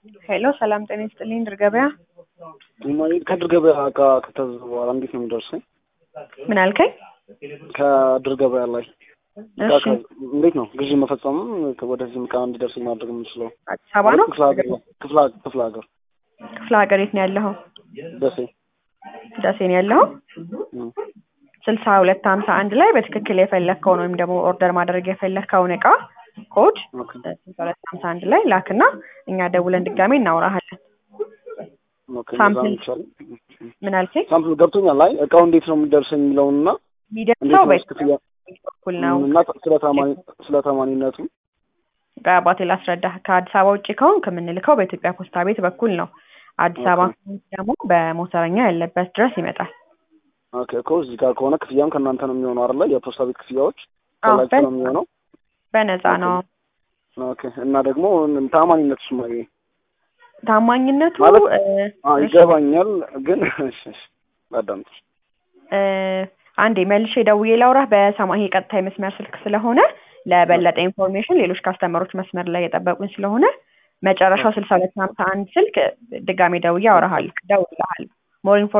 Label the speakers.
Speaker 1: ሄሎ ሰላም ጤና ይስጥልኝ ድር ገበያ
Speaker 2: ከድር ገበያ እቃ ከታዘዘ በኋላ እንዴት ነው የሚደርሰኝ?
Speaker 1: ምን አልከኝ?
Speaker 2: ከድር ገበያ ላይ እቃ
Speaker 1: እሺ
Speaker 2: ከ- እንዴት ነው ግዢ መፈጸምም ወደዚህም እቃ እንዲደርሰኝ ማድረግ የምንችለው?
Speaker 1: አዲስ አበባ ነው
Speaker 2: ክፍለ ሀገር ላይ ክፍለ ሀገር ክፍለ ሀገር
Speaker 1: ክፍለ ሀገር የት ነው ያለኸው?
Speaker 2: ደሴ
Speaker 1: ደሴ ነው ያለኸው?
Speaker 2: እም።
Speaker 1: ስልሳ ሁለት ሀምሳ አንድ ላይ በትክክል የፈለግከውን ወይም ደግሞ ኦርደር ማድረግ የፈለግከውን እቃ ኮድ
Speaker 2: ኦኬ
Speaker 1: ስልሳ ሁለት ሀምሳ አንድ ላይ ላክና እኛ ደውለን ድጋሜ እናውራሃለን።
Speaker 2: ኦኬ እንደዛ
Speaker 1: ሳምፕል
Speaker 2: ነው ይቻላል።
Speaker 1: ምን አልከኝ?
Speaker 2: ሳምፕል ገብቶኛል። ላይ እቃው እንዴት ነው የሚደርሰኝ የሚለውንና እንዴት
Speaker 1: የሚደርሰው
Speaker 2: ነው
Speaker 1: በዚህ
Speaker 2: ክፍያ
Speaker 1: በኩል ነው።
Speaker 2: እና ስለ ታማኒ ስለ ታማኒነቱ
Speaker 1: በአባቴ ላስረዳህ። ከአዲስ አበባ ውጭ ከሆን ከምንልከው በኢትዮጵያ ፖስታ ቤት በኩል ነው። አዲስ አበባ
Speaker 2: ኦኬ።
Speaker 1: ከሆንክ ደግሞ በሞተረኛ ያለበት ድረስ ይመጣል።
Speaker 2: ኦኬ እኮ እዚህ ጋር ከሆነ ክፍያም ከእናንተ ነው የሚሆነው አይደለ? የፖስታ ቤት ክፍያዎች
Speaker 1: አዎ፣
Speaker 2: ከላችሁ ነው
Speaker 1: በነፃ
Speaker 2: የሚሆነው።
Speaker 1: በነፃ
Speaker 2: ኦኬ።
Speaker 1: ነው።
Speaker 2: ኦኬ እና ደግሞ ታማኒነቱ ስማ
Speaker 1: ታማኝነቱ
Speaker 2: ማለት
Speaker 1: እ፣
Speaker 2: አዎ ይገባኛል፣ ግን እሺ እሺ አዳምጥ።
Speaker 1: እ፣ አንዴ መልሼ ደውዬ ላውራህ። በሰማይ ይሄ ቀጥታ የመስመር ስልክ ስለሆነ ለበለጠ ኢንፎርሜሽን ሌሎች ካስተመሮች መስመር ላይ የጠበቁኝ ስለሆነ መጨረሻው ስልሳ ሁለት ሀምሳ አንድ ስልክ ድጋሜ ደውዬ አወራሃለሁ። ደውልልሃለሁ ሞር